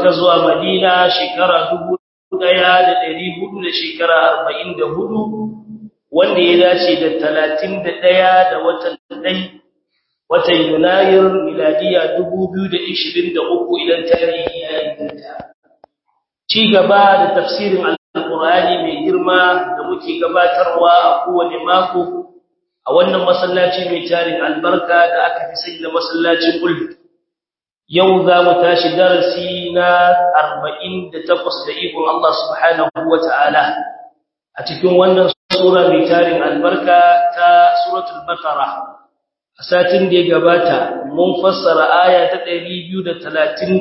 Makka zuwa Madina shekara 1400 da shekara 44 wanda ya dace da 31 da watan dai watan Yunayir miladiya 2023 idan tarihi ya inganta ci gaba da tafsirin alqur'ani mai girma da muke gabatarwa a kowane mako a wannan masallaci mai tarin albarka da aka fi sani da masallacin Ul yau za mu tashi darasi na 48 da ikon Allah subhanahu wataala a cikin wannan sura mai tarin albarka ta suratul baqara a satin da ya gabata mun fassara aya ta 236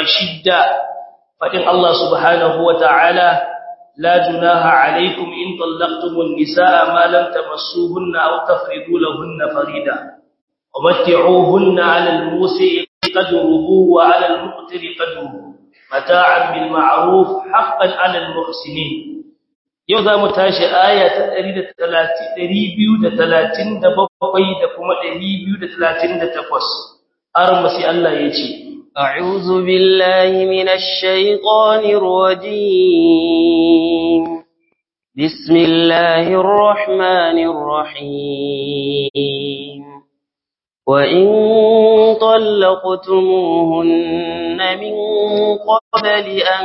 fadin Allah subhanahu wataala لا جناح عليكم إن طلقتم النساء ما لم تمسوهن أو تفرضوا لهن فريدا ومتعوهن على الموسع قدره وعلى المقتر قدره متاعا بالمعروف حقا على المحسنين yau za mu tashi aya ta 237 da kuma 238 armasi Allah ya ce أعوذ بالله من الشيطان الرجيم بسم الله الرحمن الرحيم وإن طلقتموهن من قبل أن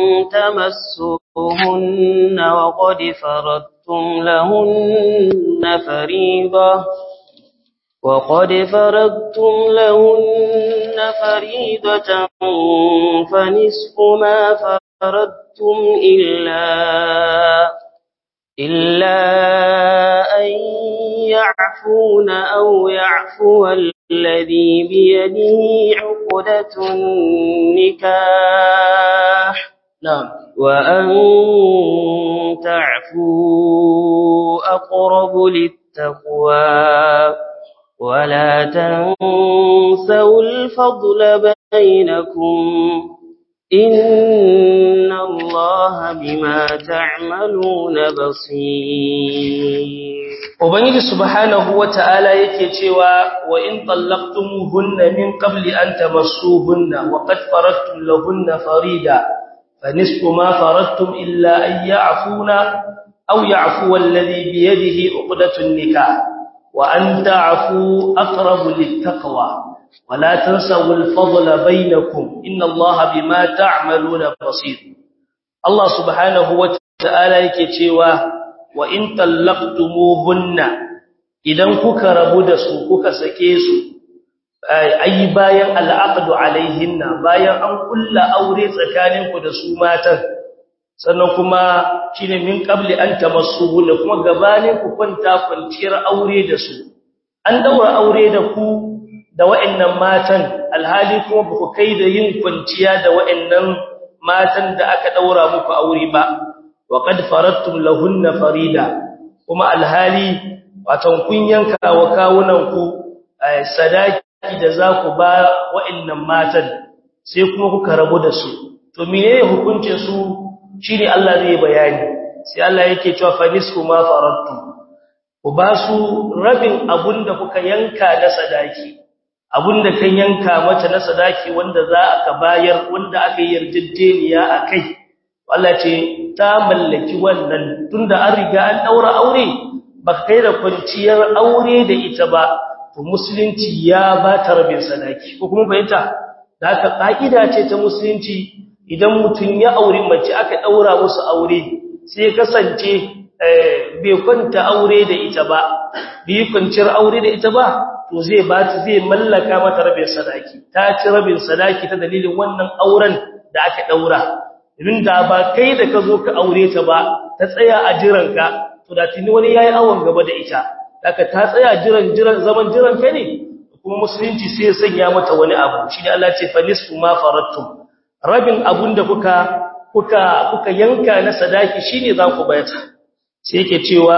تمسوهن وقد فرضتم لهن فريضة وقد فرضتم لهن فريضة فنصف ما فرضتم إلا إلا أن يعفون أو يعفو الذي بيده عقدة النكاح نعم وأن تعفوا أقرب للتقوى ولا تنسوا الفضل بينكم إن الله بما تعملون بصير Ubangiji subhanahu wata'ala yake cewa wa in tallaqtumuhunna min qabli an tamassuhunna wa qad faradtum lahunna farida fanisfu ma faradtum illa an ya'funa aw ya'fu alladhi bi yadihi 'uqdatun nikah wa an ta'fu aqrabu lit-taqwa wa la tansawu al-fadla bainakum inna Allaha bima ta'maluna basir Allah subhanahu wata'ala yake cewa wa in tallaqtumuhunna idan kuka rabu da su kuka sake su ai bayan al'aqdu alaihinna bayan an kulla aure tsakaninku da su matan sannan kuma shine min qabli an tamassuhunna kuma gabanin ku kwanta kwanciyar aure da su an daura aure da ku da wa'annan matan alhali kuma ba ku kai da yin kwanciya da wa'annan matan da aka daura muku aure ba وقد فرضتم لهن فريدا kuma alhali watan kun yanka wa kawunanku sadaki da za ku ba wa'annan matan sai kuma kuka rabu da su to menene hukuncin su shine Allah zai bayani sai Allah yake cewa fa nisfu ma faradtum ku ba su rabin abunda kuka yanka na sadaki abunda kan yanka mata na sadaki wanda za aka bayar wanda aka yi yarjejeniya akai Allah ce ta mallaki wannan tunda an riga an daura aure ba kai da kwanciyar aure da ita ba to musulunci ya ba ta rabin sadaki ko kuma fahimta da haka ka'ida ce ta musulunci idan mutum ya aure mace aka daura musu aure sai kasance bai kwanta aure da ita ba bai kwanciyar aure da ita ba to zai ba ta zai mallaka mata rabin sadaki ta ci rabin sadaki ta dalilin wannan auren da aka daura idan da ba kai da ka zo ka aure ta ba ta tsaya a jiranka to da tuni wani yayi awon gaba da ita daga ta tsaya jiran jiran zaman jiran ka ne kuma musulunci sai ya sanya mata wani abu shi ne Allah ce fa nisfu ma farattum rabin abun da kuka kuka kuka yanka na sadaki shine za ku bayar sai yake cewa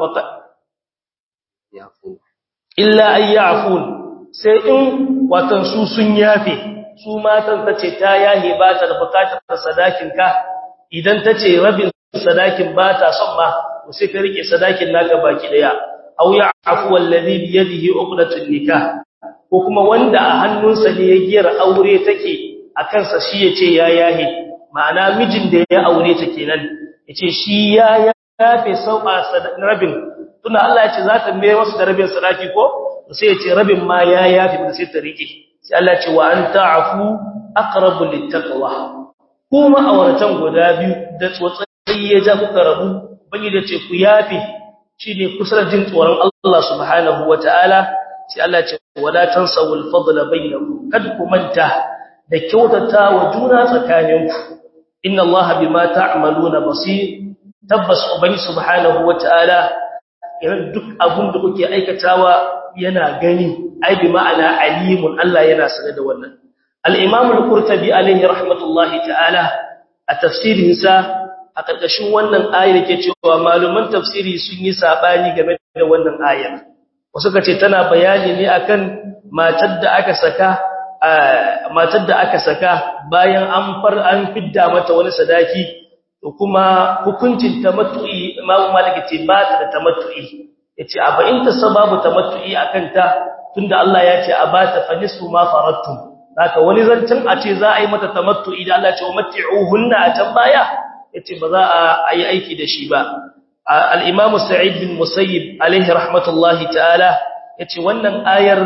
illa ayyafun sai in watan su sun yafe su matan tace ta yahe ba ta da bukatar sadakin ka idan tace rabin sadakin ba ta son ma sai ka rike sadakin naka baki daya aw ya'fu alladhi bi yadihi uqdatun nikah ko kuma wanda a hannunsa ne ya giyar aure take akan sa shi yace ya yahe ma'ana mijin da ya aure ta kenan yace shi ya yafe sau'a rabin tunda Allah yace za ta mai masa da rabin sadaki ko sai yace rabin ma ya yafe da sai ta rike sai Allah yace wa anta afu aqrabu littaqwa kuma auratan guda biyu da tsotsai ya ja kuka rabu bani da ce ku yafe shine kusa da jin tsoron Allah subhanahu wataala sai Allah ce wala tansawul fadla bainakum kad ku manta da kyautata wa juna tsakaninku inna Allah bima ta'maluna basir tabbas ubangi subhanahu wataala irin duk abun da kuke aikatawa yana gani ai bi ma'ana alimun Allah yana sanar da wannan al-imam al-qurtubi alayhi rahmatullahi ta'ala a tafsirinsa a ƙarƙashin wannan ayar ke cewa maluman tafsiri sun yi sabani game da wannan ayar wasu kace tana bayani ne akan matar da aka saka matar da aka saka bayan an far an fidda mata wani sadaki to kuma hukuncin tamattu'i Imam Malik ce ba ta da tamattu'i yace a bayin ta sababu tamattu'i akan ta tunda Allah ya ce a ba ta fanisu ma farattum haka wani zancin a ce za a yi mata tamattu'i da Allah ya ce matti'uhunna a can baya yace ba za a yi aiki da shi ba al-Imam Sa'id bin Musayyib alaihi rahmatullahi ta'ala yace wannan ayar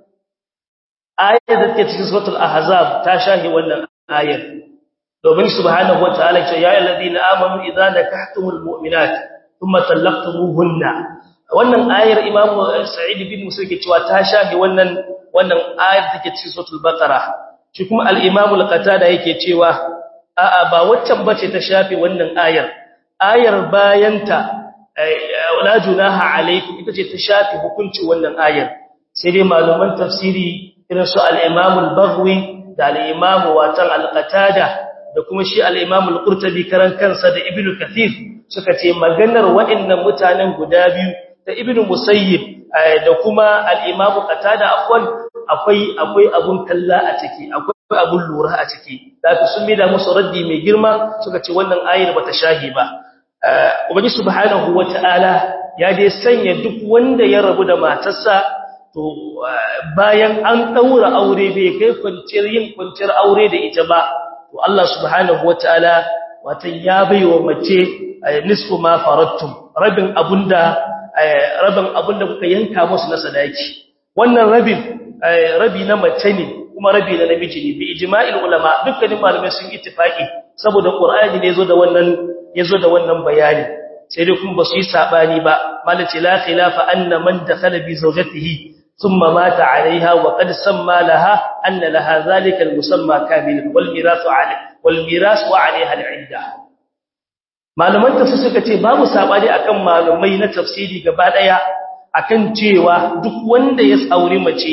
ayar da take cikin suratul ahzab ta shahi wannan ayar domin subhanahu wataala ce ya ayyuhallazina amanu idza nakahtumul mu'minat thumma talaqtumuhunna wannan ayar imam sa'id bin musa ke cewa ta shahi wannan wannan ayar take cikin suratul baqara shi kuma al-imam al-qatada yake cewa a'a ba waccan bace ta shafi wannan ayar ayar bayanta la junaha alaykum ita ce ta shafi hukunci wannan ayar sai dai malaman tafsiri irin su al-imam al-baghwi da al-imam watan al-qatada da kuma shi al-imam al-qurtubi karan kansa da ibnu kathir suka ce maganar waɗannan mutanen guda biyu da ibnu musayyib da kuma al-imam qatada afwan akwai akwai abun kalla a ciki akwai abun lura a ciki da sun mida musu raddi mai girma suka ce wannan ayar bata shahi ba ubangi subhanahu wataala ya dai sanya duk wanda ya rabu da matarsa to bayan an daura aure bai kai kwanciyar yin kwanciyar aure da ita ba to Allah subhanahu wataala watan ya baiwa mace nisfu ma farattum rabin abunda rabin abunda kuka yanka musu na sadaki wannan rabin rabi na mace ne kuma rabi na namiji ne bi ijma'il ulama dukkanin malamai sun ittifaqi saboda qur'ani ne yazo da wannan yazo da wannan bayani sai dai kuma basu yi sabani ba malaci la khilafa anna man dakhala bi zawjatihi thumma mata 'alayha wa qad samma laha anna laha zalika al-musamma kamilan wal mirasu 'alayha wal mirasu 'alayha al-'idda malaman tafsir suka ce babu sabani akan malumai na tafsiri gaba daya akan cewa duk wanda ya tsauri mace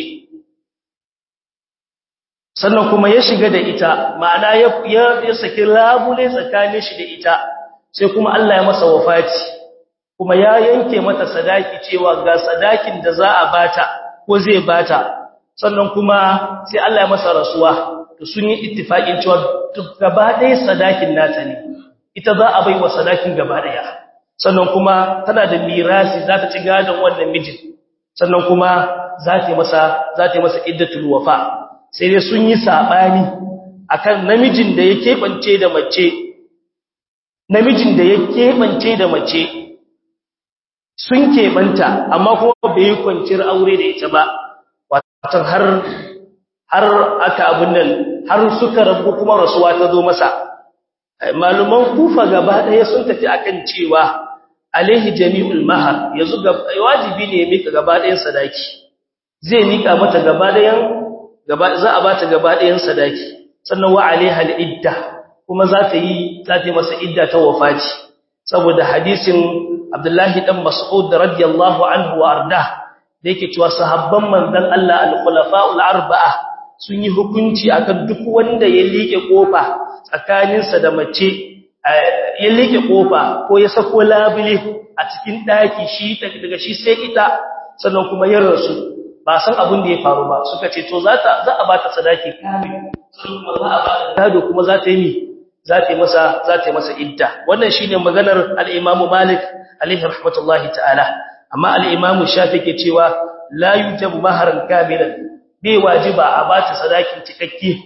sannan kuma ya shiga da ita ma'ana ya ya saki labule tsakanin shi da ita sai kuma Allah ya masa wafati kuma ya yanke mata sadaki cewa ga sadakin da za a bata ko zai bata sannan kuma sai Allah ya masa rasuwa to sun yi ittifaqin cewa duk gaba ɗaya sadakin nata ne ita za a bai wa sadakin gaba ɗaya sannan kuma tana da mirasi za ta ci gadon wannan mijin sannan kuma za ta masa za ta masa iddatul wafa sai dai sun yi sabani akan namijin da ya keɓance da mace namijin da ya keɓance da mace sun keɓanta amma kuma bai yi kwanciyar aure da ita ba watan har har aka abin nan har suka rabu kuma rasuwa ta zo masa maluman kufa gaba ɗaya sun tafi akan cewa alaihi jami'ul mahar yanzu wajibi ne ya mika gaba ɗayan sadaki zai mika mata gaba ɗayan gaba za a bata gaba ɗayan sadaki sannan wa alaiha al-idda kuma za ta yi za ta yi masa idda ta wafati saboda hadisin Abdullahi dan Mas'ud radiyallahu anhu wa arda da yake cewa sahabban manzon Allah al-khulafa'ul arba'a sun yi hukunci akan duk wanda ya liƙe kofa tsakaninsa da mace ya liƙe kofa ko ya sako labule a cikin daki shi daga shi sai ita sannan kuma ya rasu ba san abin da ya faru ba suka ce to za ta za a bata sadaki kamil sannan kuma za a bata gado kuma za ta yi za ta yi masa za ta yi masa idda wannan shine maganar al-Imam Malik alaihi rahmatullahi ta'ala amma al-Imam Shafi ke cewa la yujabu maharan kamilan bai wajiba a bata sadakin cikakke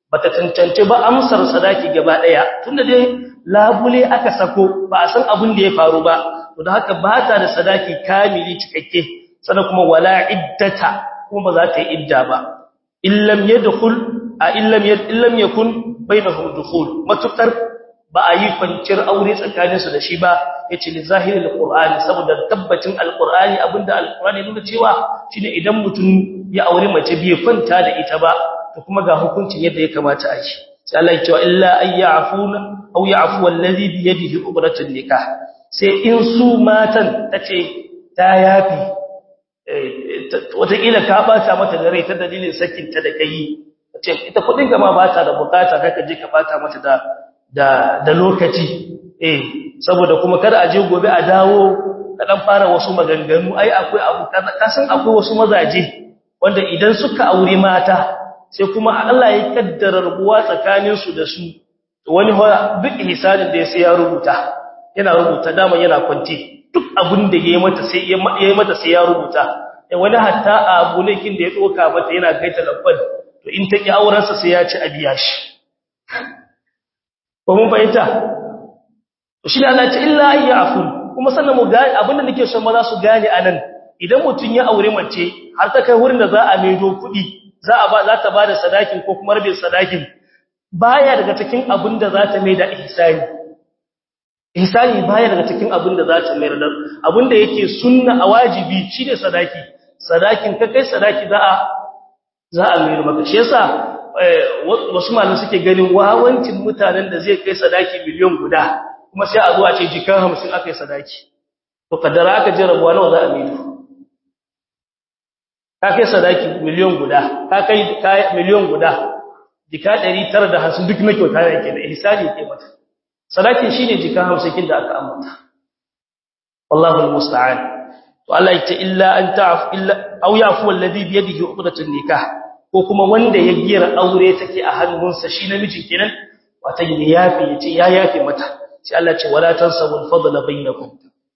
bata tantance ba amsar sadaki gaba daya tunda dai labule aka sako ba a san abin da ya faru ba to da haka ba ta da sadaki kamili cikakke sannan kuma wala iddata kuma ba za ta yi idda ba illam yadkhul a illam illam yakun bainahum dukhul matukar ba a yi kwanciyar aure tsakaninsu da shi ba yace li zahirin alqur'ani saboda tabbacin alqur'ani abinda alqur'ani nuna cewa shine idan mutum ya aure mace bai kwanta da ita ba to kuma ga hukuncin yadda ya kamata a yi sai Allah ya ce illa ayyafuna aw ya'fu allazi bi yadihi uqratun nikah sai in su matan tace ta yafi wataƙila ka bata mata da rai ta dalilin sakin ta da kai ce ita kudin gama ba ta da bukata kaka je ka bata mata da da da lokaci eh saboda kuma kada a je gobe a dawo ka dan fara wasu maganganu ai akwai abu ka san akwai wasu mazaje wanda idan suka aure mata sai kuma Allah ya kaddara rubuwa tsakanin su da su wani duk ihsanin da ya sai ya rubuta yana rubuta dama yana kwanti duk abin da yayi mata sai yayi mata sai ya rubuta wani hatta abu lekin da ya doka mata yana gaita lakwal to in take auren sa sai ya ci abiya shi ko mun fahimta to shi Allah ce illa ayyafu kuma sannan mu ga abinda nake son maza su gane anan idan mutun ya aure mace har ta kai wurin da za a maido kuɗi za a ba za ta bada sadakin ko kuma rabin sadakin baya daga cikin abinda za ta maida ihsani ihsani baya daga cikin abinda za ta maida abinda yake sunna a wajibi shine sadaki sadakin ka kai sadaki za a za a mai maka shi yasa wasu malamai suke ganin wawancin mutanen da zai kai sadaki miliyan guda kuma sai a zo a ce jikan 50 aka yi sadaki to kaddara aka je rabuwa nawa za a mai ka kai sadaki miliyan guda ka kai miliyan guda jika 950 duk na kyauta yake da ihsani yake mata sadakin shine jika 50 kin da aka ambata wallahu almusta'an to Allah ya ce illa an ta'af illa aw yafu alladhi bi yadihi uqdatun nikah ko kuma wanda ya gira aure take a hannunsa shi namijin kenan wata ya yafi yace ya yafi mata sai Allah ce wala tansawul fadla bainakum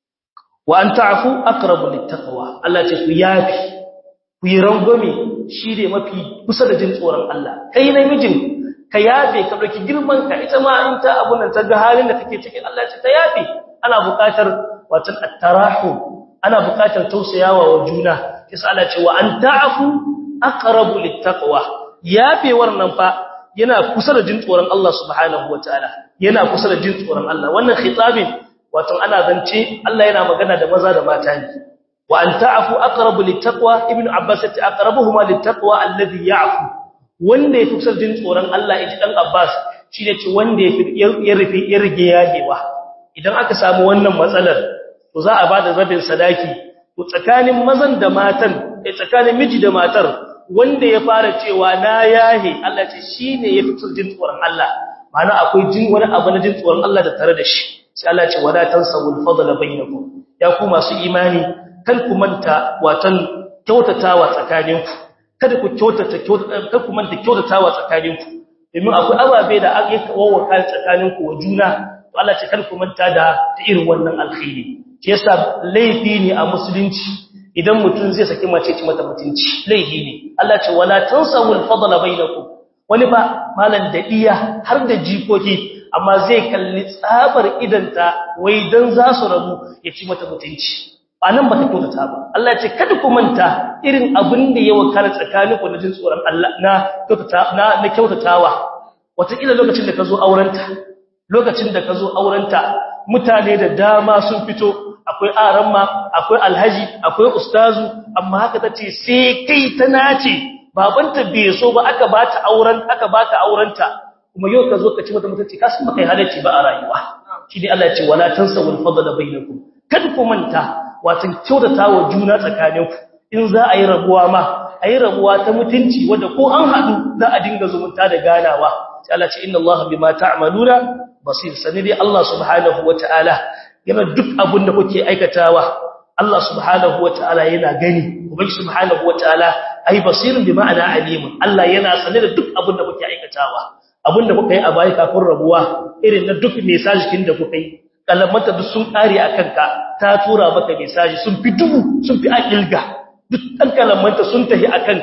wa an ta'fu aqrabu littaqwa Allah ce ku yafi ku yi rangwame shi ne mafi kusa da jin tsoron Allah kai namijin ka yafe ka dauki girman ka ita ma in ta abun nan ta ga halin da kake cikin Allah ce ta yafe ana buƙatar watan at-tarahu ana buƙatar tausayawa wa juna sai Allah ce wa an ta'fu aqrabu littaqwa yafewar nan fa yana kusa da jin tsoron Allah subhanahu wataala yana kusa da jin tsoron Allah wannan khitabin wato ana zance Allah yana magana da maza da mata ne wa an ta'fu aqrabu littaqwa ibnu abbas ta aqrabuhuma littaqwa alladhi ya'fu wanda ya kusa jin tsoron Allah yaji dan abbas shine ce wanda ya rufe ya rige yagewa idan aka samu wannan matsalar to za a bada rabin sadaki to tsakanin mazan da matan tsakanin miji da matar wanda ya fara cewa na yahe Allah ce shine ya fitar jin tsoron Allah ma'ana akwai jin wani abu na jin tsoron Allah da tare da shi sai Allah ce wala tansawul fadla bainakum ya ku masu imani kan ku manta watan kyautatawa tsakaninku kada ku kyautata kada ku manta kyautatawa tsakaninku domin akwai ababe da aka kawo kan tsakaninku wa juna to Allah ce kada ku manta da irin wannan alkhairi shi yasa laifi ne a musulunci idan mutum zai saki mace ci mata mutunci laifi ne Allah ce wala tansawul fadla bainakum wani ba malan da iya har da jikoki amma zai kalli tsabar idanta wai dan za su rabu ya ci mata mutunci ba nan ba ta kyautata ba Allah ce kada ku manta irin abin da ya wakala tsakaninku na jin tsoron Allah na kyautata na na kyautatawa wataƙila lokacin da ka zo aurenta lokacin da ka zo aurenta mutane da dama sun fito akwai aramma akwai alhaji akwai ustazu amma haka tace sai kai ta nace babanta bai so ba aka bata auren aka baka aurenta kuma yau ka zo ka ci mata mutunci ka san baka halacci ba a rayuwa shi ne Allah ya ce wala tansawul fadla bainakum kada ku manta watan kyautata wa juna tsakaninku in za a yi rabuwa ma a yi rabuwa ta mutunci wanda ko an haɗu za a dinga zumunta da ganawa sai Allah ce inna Allah bima ta'maluna basir sani dai Allah subhanahu wataala yana duk abin da kuke aikatawa Allah subhanahu wataala yana gani ubangi subhanahu wataala ai basirun bi ma'ana alimun Allah yana sane da duk abin da kuke aikatawa abin da kuka yi a baya kafin rabuwa irin na duk message kin da kuka yi kalamanta duk sun kare akan ka ta tura maka message sun fi dubu sun fi akilga duk dan kalamanta sun tafi akan ka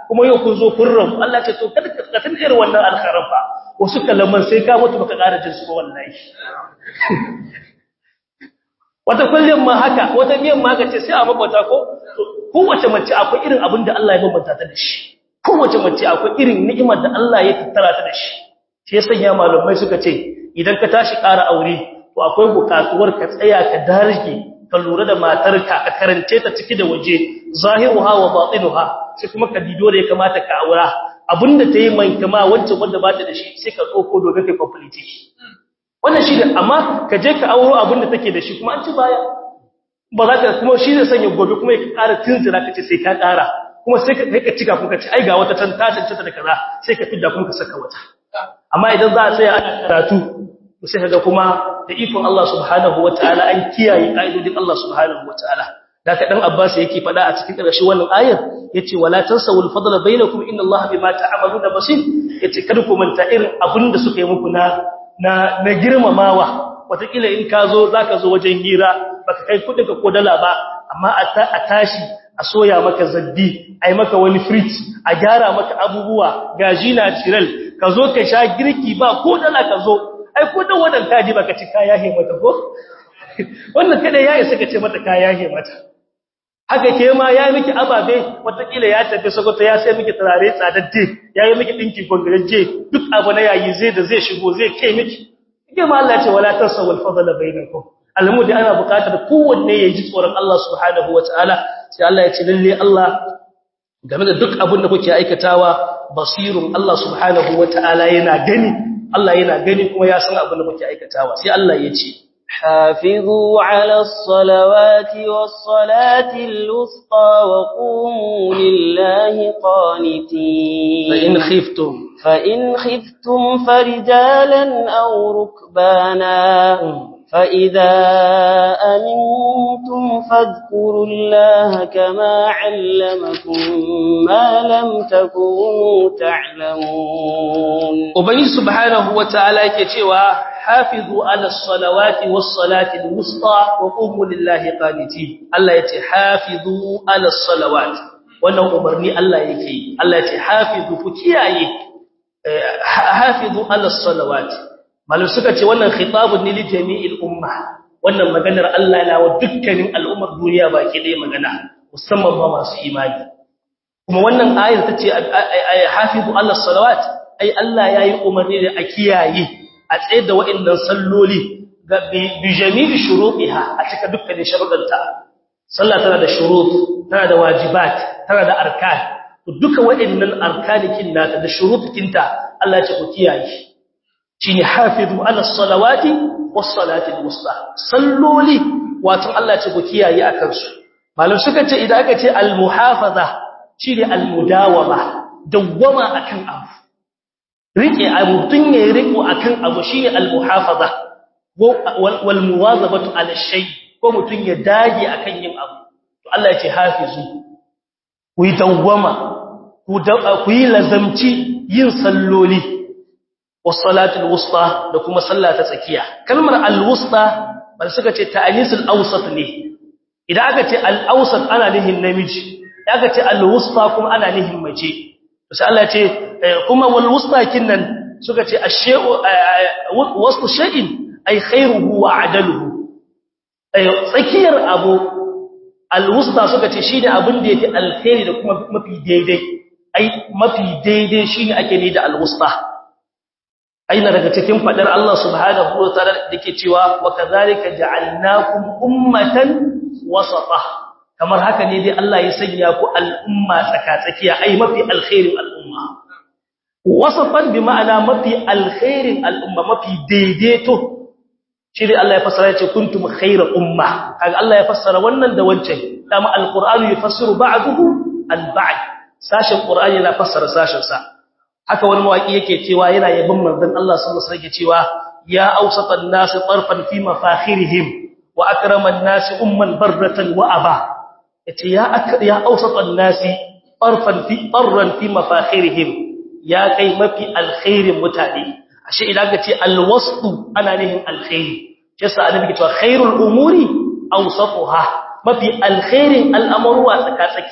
kuma yau kun zo kun rabu Allah ce to kada ka tun irin wannan alkharan fa wasu kalaman sai ka mutu baka ƙara jin su ba wallahi wata kullum ma haka wata miyan ma ce sai a mabata ko kowace mace akwai irin abin da Allah ya bambanta ta da shi kowace mace akwai irin ni'imar da Allah ya tattara ta da shi shi ya sanya malamai suka ce idan ka tashi ƙara aure to akwai buƙatuwar ka tsaya ka darje ka lura da matarka ka karance ta ciki da waje zahiruha wa batinuha sai kuma ka dido da ya kamata ka aura abinda ta yi mankama wancan wanda ba ta da shi sai ka tsoko domin kai complete wannan shi da amma ka je ka auro abinda take da shi kuma an ci baya ba za ka kuma shi zai sanya gobe kuma ya ƙara tunzira ka ce sai ka ƙara kuma sai ka kai ka cika kuma ka ci ai ga wata can ta cancanta da kaza sai ka fidda kuma ka saka wata amma idan za a tsaya ana karatu sai kaga kuma da ikon Allah subhanahu wataala an kiyaye kaidodin Allah subhanahu wataala da ka dan Abbas yake fada a cikin ƙarshen wannan ayar yace wala tansawul fadla bainakum inna Allah bima ta'maluna basir yace kada ku manta irin abinda suka yi muku na na na girmamawa watakila in ka zo zaka zo wajen hira baka kai kudin ka ko dala ba amma a tashi a soya maka zaddi ai maka wani fridge a gyara maka abubuwa gaji na ciral ka zo ka sha girki ba ko dala ka zo ai ko dan wadan kaji baka ci kaya he mata ko wannan kada ya isa ka ce mata kaya he mata haka ke ma ya miki ababe watakila ya tafi sagoto ya sai miki turare tsadadde ya yi miki dinki gongareje duk abu na yayi zai da zai shigo zai kai miki ke ma Allah ya ce wala tasawul fadla bainakum alamu da ana buƙatar kowanne ya ji tsoron Allah subhanahu wataala sai Allah ya ce lalle Allah game da duk abin da kuke aikatawa basirun Allah subhanahu wataala yana gani Allah yana gani kuma ya san abin da kuke aikatawa sai Allah ya ce حافظوا على الصلوات والصلاة الوسطى وقوموا لله قانتين فإن خفتم فإن خفتم فرجالا أو ركبانا فإذا أمنتم فاذكروا الله كما علمكم ما لم تكونوا تعلمون وبني سبحانه وتعالى كتوى حافظوا على الصلوات والصلاة الوسطى وقوموا لله قانتين الله يتي حافظوا على الصلوات wannan umarni Allah yake Allah yace hafizu ku kiyaye hafizu ala salawat malum suka ce wannan khitabun ne li jami'il umma wannan maganar Allah na wa dukkanin al'ummar duniya baki ɗaya magana musamman ma masu imani kuma wannan ayar tace hafizu ala salawat ai Allah yayi umarni da a kiyaye a tsaye da wa'annan salloli bi jami'i shurutiha a cika dukkanin sharuɗanta sallah tana da shurut tana da wajibat tana da arkan duka wa'annan arkanikin nata da shurutikinta Allah ya ce ku kiyaye shine hafizu ala salawati was salati al-wusta salloli wato Allah ya ce ku kiyaye akan su malam suka ce idan aka ce al-muhafaza shine al-mudawama dawwama akan abu rike abu tun ya riko akan abu shine al-muhafaza wal muwazabatu ala shay ko mutun ya dage akan yin abu to Allah ya ce hafizu ku yi dawwama ku yi lazamci yin salloli wasalatul wusta da kuma sallah ta tsakiya kalmar al-wusta bal suka ce ta'anisul awsat ne idan aka ce al-awsat ana nihin namiji idan aka ce al-wusta kuma ana nihin mace sai Allah ya ce kuma wal wusta kinnan suka ce ash-shay'u wasu shay'in ay khairuhu wa adaluhu tsakiyar abu al-wusta suka ce shine abin da yake alkhairi da kuma mafi daidai ai mafi daidai shine ake ne da al-wusta aina daga cikin fadar Allah subhanahu wa ta'ala dake cewa wa kadhalika ja'alnakum ummatan wasata kamar haka ne dai Allah ya sanya ku al'umma tsakatsakiya ai mafi alkhairin al'umma wasatan bi ma'ana mafi alkhairin al'umma mafi daidaito shi dai Allah ya fassara yace kuntum khayra umma kaga Allah ya fassara wannan da wancan dama alqur'anu yufassiru ba'dahu al-ba'd sashin qur'ani yana fassara sashin sa haka wani mawaki yake cewa yana yabin manzon Allah sallallahu alaihi wasallam cewa ya awsatan nas tarfan fi mafakhirihim wa akraman nas umman barratan wa aba yace ya ya awsatan nas tarfan fi tarran fi mafakhirihim ya kai mafi alkhairin mutane ashe idan ka ce alwastu ana nihin alkhairi yasa annabi ke cewa khairul umuri awsatuha mafi alkhairin al'amruwa tsaka tsakiya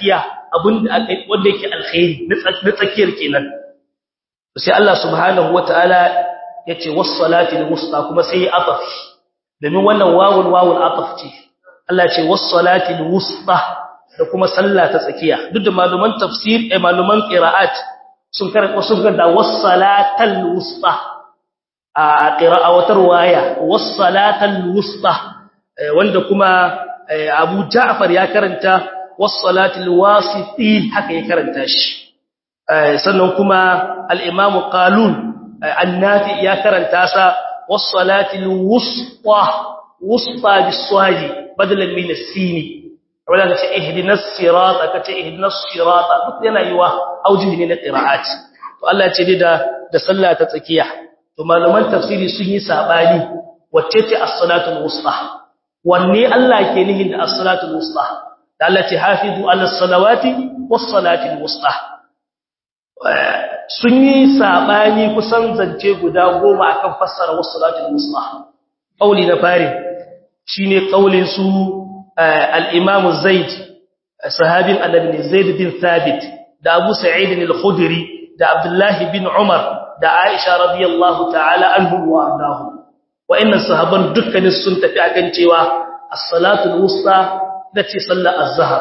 abin da wanda yake alkhairi na tsakiyar kenan sai Allah subhanahu wataala yace was-salati al-wusta kuma sai ataf domin wannan wawul wawul ataf ce Allah ce was-salati al-wusta da kuma sallah ta tsakiya duk da maluman tafsir eh maluman qira'at sun karanta sun karanta was-salatal wusta a qira'a wata riwaya was-salatal wusta wanda kuma Abu Ja'far ya karanta was-salatil wasiti haka ya karanta shi sannan kuma al-Imam Qalun annafi ya karanta sa was-salatil wusta wusta bis-swadi badalan min as-sini wala ka ce ihdinas sirata ka ce ihdinas sirata duk yana yiwa aujihi ne na qira'at to Allah ya ce da da sallah ta tsakiya to malaman tafsiri sun yi sabani wacce ce as-salatul wusta wanne Allah ke nihin da as-salatul wusta da Allah ce hafizu ala salawati was-salatil wusta sun yi sabani kusan zance guda goma akan fassara was-salatul wusta kauli na fari shine kaulin su al-imam zaid sahabin annabi zaid bin thabit da abu sa'id al-khudri da abdullahi bin umar da aisha radiyallahu ta'ala anhum wa ardahum wa'annan sahaban dukkanin sun tafi akan cewa as-salatul wusta dace sallar az-zuhr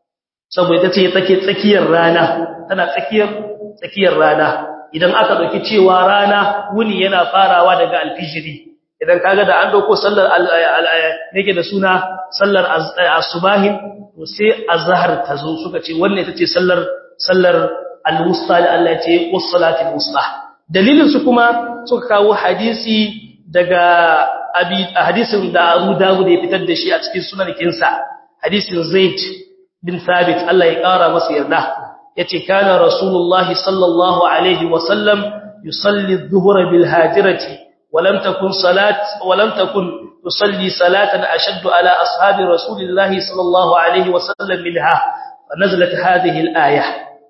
saboda tace take tsakiyar rana tana tsakiyar tsakiyar rana idan aka dauki cewa rana wuni yana farawa daga alfijiri idan kaga da an dauko sallar yake da suna sallar asubahin to sai azhar tazo suka ce wannan ita ce sallar sallar al-wusta da Allah ya ce was-salatul wusta dalilin su kuma suka kawo hadisi daga abi hadisin da Abu Dawud ya fitar da shi a cikin sunan kinsa hadisin Zaid bin Thabit Allah ya kara masa yarda yace kana rasulullahi sallallahu alaihi wa sallam yusalli adh-dhuhra bil hajirati ولم تكن صلاه ولم تكن تصلي صلاه اشد على اصحاب رسول الله صلى الله عليه وسلم منها فنزلت هذه الايه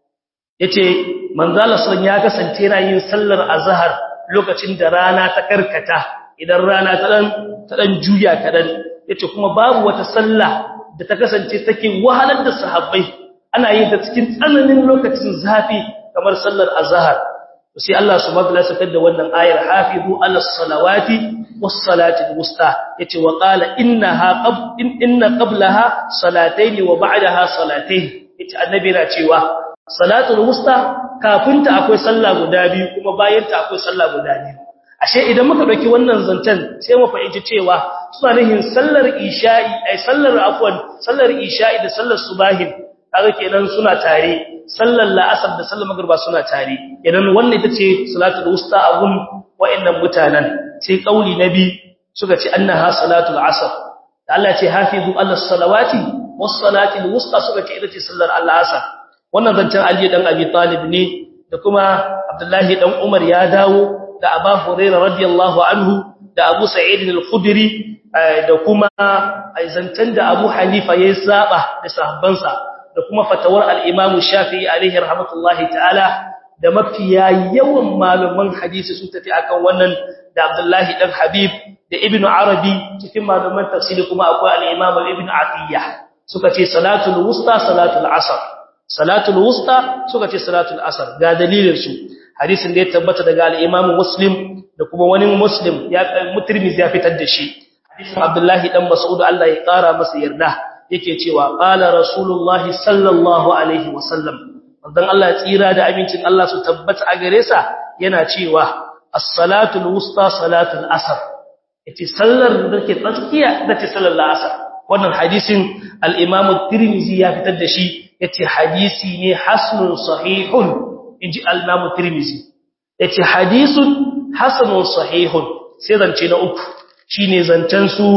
yace manzo Allah sallallahu ya kasance yana yin sallar azhar lokacin da rana ta karkata idan rana ta dan ta dan juya kadan yace kuma babu wata sallah da ta kasance take wahalar da sahabbai ana yin ta cikin tsananin lokacin zafi kamar sallar azhar sai Allah subhanahu wa ta'ala sakar da wannan ayar hafizu ala salawati was salati wusta yace wa qala innaha qab inna qablaha salatayn wa ba'daha salatayn yace annabi na cewa salatul wusta kafinta akwai sallah guda biyu kuma bayan ta akwai sallah guda biyu ashe idan muka dauki wannan zancen sai mu fahimci cewa suna nihin sallar isha'i ai sallar afwan sallar isha'i da sallar subahin kaga kenan suna tare sallar la'asar da sallar magriba suna tare idan wannan ita ce salatul wusta abun wa'annan mutanen sai kauli nabi suka ce annaha salatul asr da Allah ce hafizu ala salawati was salatil wusta suka ce ita ce sallar al-asr wannan zancen Ali dan Abi Talib ne da kuma Abdullahi dan Umar ya dawo da Abu Hurairah radiyallahu anhu da Abu Sa'id al-Khudri da kuma zancen da Abu Hanifa ya saba da sahabbansa da kuma fatawar al-Imam Shafi'i alaihi rahmatullahi ta'ala da mafiya yawan malaman hadisi sun tafi akan wannan da Abdullahi dan Habib da Ibn Arabi cikin malaman tafsiri kuma akwai al-Imam Ibn Atiyya suka ce salatul wusta salatul asr salatul wusta suka ce salatul asr ga dalilin su hadisin da ya tabbata daga al-Imam Muslim da kuma wani Muslim ya Tirmidhi ya fitar da shi hadisin Abdullahi dan Mas'ud Allah ya kara masa yarda yake cewa qala rasulullahi sallallahu alaihi wasallam dan Allah tsira da amincin Allah su tabbata a gare sa yana cewa as-salatul wusta salatul asr yace sallar da ke tsakiya da ce sallar asr wannan hadisin al-Imam Tirmidhi ya fitar da shi yace hadisi ne hasanun sahihun inji al-Imam Tirmidhi yace hadisun hasanun sahihun sai zance na uku shine zancen su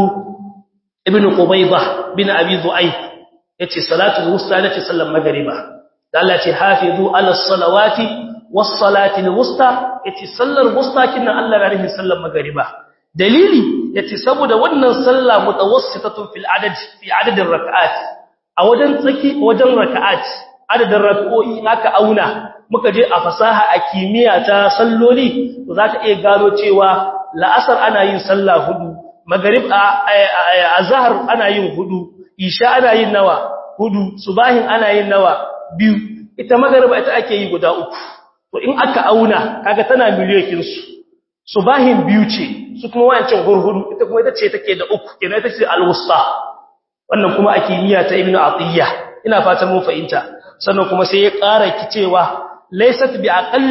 Ibn Qubaydah bin Abi Dhu'ayf yace salatul wusta yace sallar magriba da Allah ce hafizu ala salawati was salati wusta yace sallar wusta kinnan Allah ya rahi sallar magriba dalili yace saboda wannan sallah mutawassitatun fil adad fi adadin rak'at a wajen tsaki wajen rak'at adadin rak'o'i aka auna muka je a fasaha a kimiyya ta salloli to zaka iya gano cewa la'asar ana yin sallah hudu maghrib azhar ana yin hudu isha ana yin nawa hudu subahin ana yin nawa biyu ita magariba ita ake yi guda uku to in aka auna kaga tana miliyoyin su subahin biyu ce su kuma wancan hurhuru ita kuma ita ce take da uku kenan ita ce al-wusta wannan kuma ake niyya ta ibnu atiyya ina fatan mun fahimta sannan kuma sai ya ƙara kicewa laysat bi aqall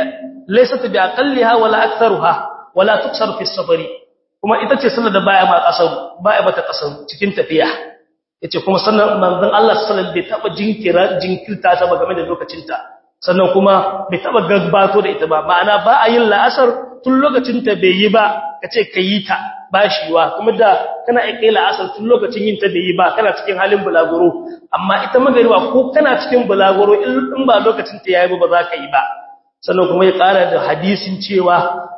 laysat bi aqalliha wala aktharuha wala tuksar fi safari kuma ita ce sallar da baya ma kasar baya bata kasar cikin tafiya yace kuma sannan manzon Allah sallallahu alaihi wasallam bai taba jinkira jinkirta ta ba game da lokacinta sannan kuma bai taba gagbato da ita ba ma'ana ba a yin la'asar tun lokacin ta bai yi ba kace kayi ta bashiwa kuma da kana aike la'asar tun lokacin yin ta bai yi ba kana cikin halin bulaguro amma ita magariba ko kana cikin bulaguro in ba lokacin ta yayi ba za ka yi ba sannan kuma ya ƙara da hadisin cewa